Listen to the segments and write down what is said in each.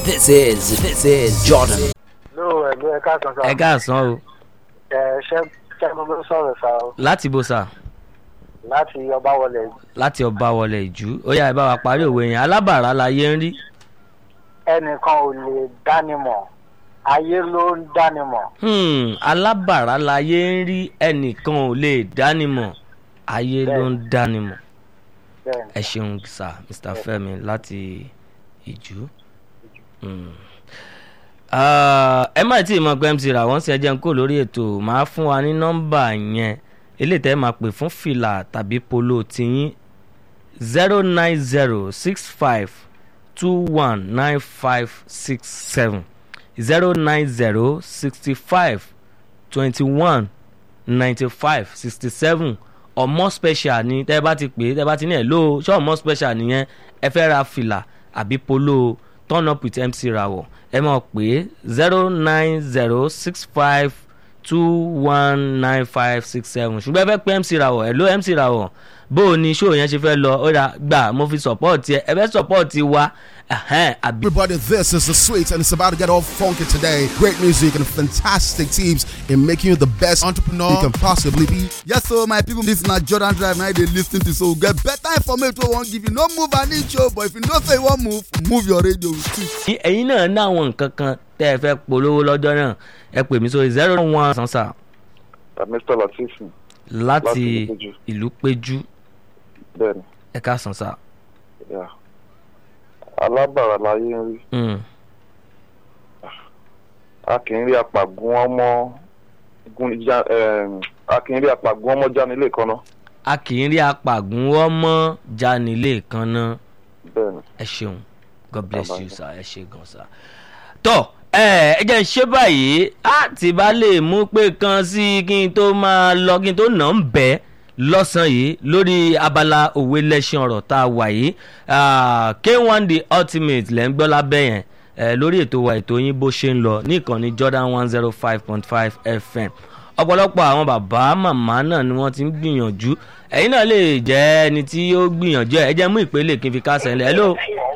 This is this is Jordan. ló ẹgbẹ́ ẹ̀ka kan sá ẹ káàsán o ẹ ṣẹ́ ṣẹ́gun ló sọ̀rọ̀ sá o láti bó sà láti ọba wọlé láti ọba wọlé ìjú ó yá ẹ bá wa parí òwe yẹn alábàárà láyé ń rí ẹnìkan ò lè dánimọ̀ ayé ló ń dánimọ̀ Hmm, alábàárà láyé ń rí ẹnìkan ò lè dánimọ̀ ayé ló ń dánimọ̀ bẹ́ẹ̀ ni ẹ ṣeun sà mr fẹmi láti ìjú. Hmm. Ah, ẹ má tí ì mọ pé mc ra wọ́n sì ẹ jẹ́ ń kó lórí ètò máa fún wa ní nọ́mbà yẹn eléyìí tẹ́ ẹ máa pè fún fìlà tàbí polo tiyín zero nine zero six five two one nine five six seven zero nine zero sixty five twenty one ninety five sixty seven ọmọ special ni tẹ́ ẹ bá ti pè é tẹ́ ẹ bá ti ní ẹ̀ ló ṣé ọmọ special nìyẹn ẹ fẹ́ ra fìlà àbí polo turn up with mc rawọ ẹ máa pè é zero nine zero six five two one nine five six seven ṣùgbọ́n ẹ fẹ́ pé mc rawọ ẹ ló mc rawọ bó o ní ṣó yẹn ṣe fẹ́ lọ ó rà gbà mo fi support ẹ ẹ fẹ́ support wa ẹ̀hẹ́n, àbí Everybody, this is the sweet, and it's about to get all funky today. Great music and fantastic tips in making you the best entrepreneur you can possibly be. Yes, so my people, this na Jordan Drive now they lis ten to so get better information wey wan give you. No move an inch o, but if you know say you wan move, move your radio with it. ní ẹ̀yin náà ní àwọn nǹkan kan tẹ́ ẹ fẹ́ polówó lọ́jọ́ náà ẹ pè mí sórí zero one sansa mr latif láti Láti Ìlú Péjú. ìlú péjú bẹ́ẹ̀ni ẹ ká sansa. yà alábàárà láyé ń rí Mm. a kì í rí apàgùn ọmọ gun já ẹm, a kì í rí apàgùn ọmọ jánilé kan náà a kì í rí apàgùn ọmọ janilé kan náà bẹ́ẹ̀ni ẹ ṣeun god bless Bye-bye. you sir ẹ ṣe gan sir. tọ́ ẹ ẹ jẹ́ ń ṣe báyìí á ti bá lè mú pé kan sí kí n tó máa lọ kí n tó nà ń bẹ́ lọ́sàn-án yìí lórí abala òwe lẹ́sìn ọ̀rọ̀ tá a wà yìí Ah, k1 the ultimate lẹ́ ń gbọ́ lábẹ́ yẹn eh, lórí ètò wa ètò yín bó ṣe ń lọ ní ìkànnì jordan one zero five point five fm ọ̀pọ̀lọpọ̀ àwọn bàbá màmá náà ni wọ́n ti ń gbìyànjú ẹ̀yin náà lè jẹ́ ẹni tí ó gbìyànjú ẹ̀ ẹ jẹ́ mú ìpele kí n fi kásẹ̀ ńlẹ̀ hello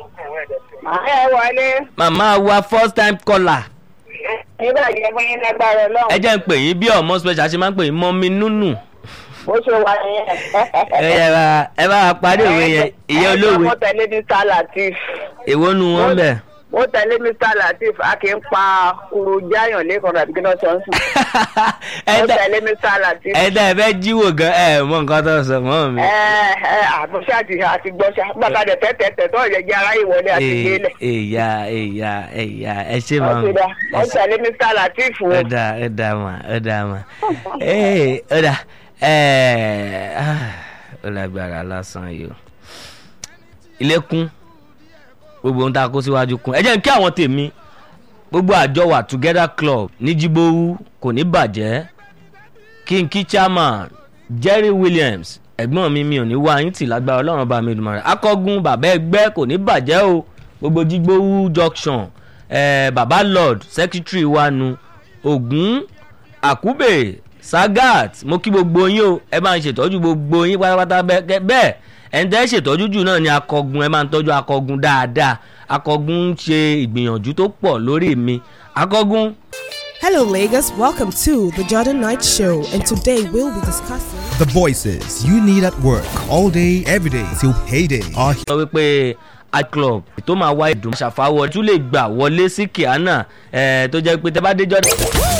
ẹ wọlé màmá wa first time caller nígbà jẹ fún yín lágbára ẹ Ọlọ́run jẹ́ ń pè yín bí ọmọ special ṣe máa ń pè yín mọ́mí nùnù bó ṣe wà nìyẹn. ẹ yẹ bá ẹ bá wa parí òwe yẹn ìyẹn olówe mo tẹ̀lé mr latif èwo nu wọn bẹ̀. mo tẹ̀lé mr latif a kì í pa kuru jáyàn lẹ́kọ̀ọ́ tàbí kí náà sọ ń sùn. ẹ mo dá tẹ̀lé mr latif. ẹ dá ẹ fẹ́ jíwò gan ẹ mọ nǹkan tó sọ mọ́ mi. ẹ ẹ àtúnṣe àti àti gbọ́ṣà bàtà dẹ̀ tẹ́tẹ̀tẹ̀ tó ọ̀jẹ̀ jẹ́ aráyè wọlé àti Ee, gbélé. èyà èyà èyà ẹ ṣe máa ọ̀sẹ̀ dá mo tẹ̀lé mr latif o. ẹ dá ẹ dá mà ẹ dá mà ee ẹ dá ẹ ó lágbára lásán yìí o ilé kún gbogbo ohun tá a kó síwájú kún ẹ jẹ́ n kí àwọn tèmi gbogbo àjọ wà together club ní jíbówú kò ní bàjẹ́ king key chairman jerry williams ẹ̀gbọ́n mi mi ò ní wá yín tì lágbára ọlọ́run bá mi dùn mọ́ rẹ̀ akọ́gun bàbá ẹgbẹ́ kò ní bàjẹ́ o gbogbo jígbówú junction eh, bàbá lord secretary wa nu ogun àkúbè sagat mo kí gbogbo yín o ẹ máa ń ṣètọ́jú gbogbo yín pátápátá bẹ́ẹ̀ bẹ́ẹ̀ ẹni tẹ́ ṣètọ́jú jù náà ni akọgun ẹ máa ń tọ́jú akọgun dáadáa akọgun ń ṣe ìgbìyànjú tó pọ̀ lórí mi akọgun Hello, Lagos. Welcome to the Jordan Night Show, and today we'll be discussing. The voices you need at work all day, every day till payday are sọ wípé art club tó máa wá ìdùnnú ṣàfàwọ̀ tún lè gbà wọlé sí kíánà tó jẹ́ pé tẹ́ bá dé jọ́dá.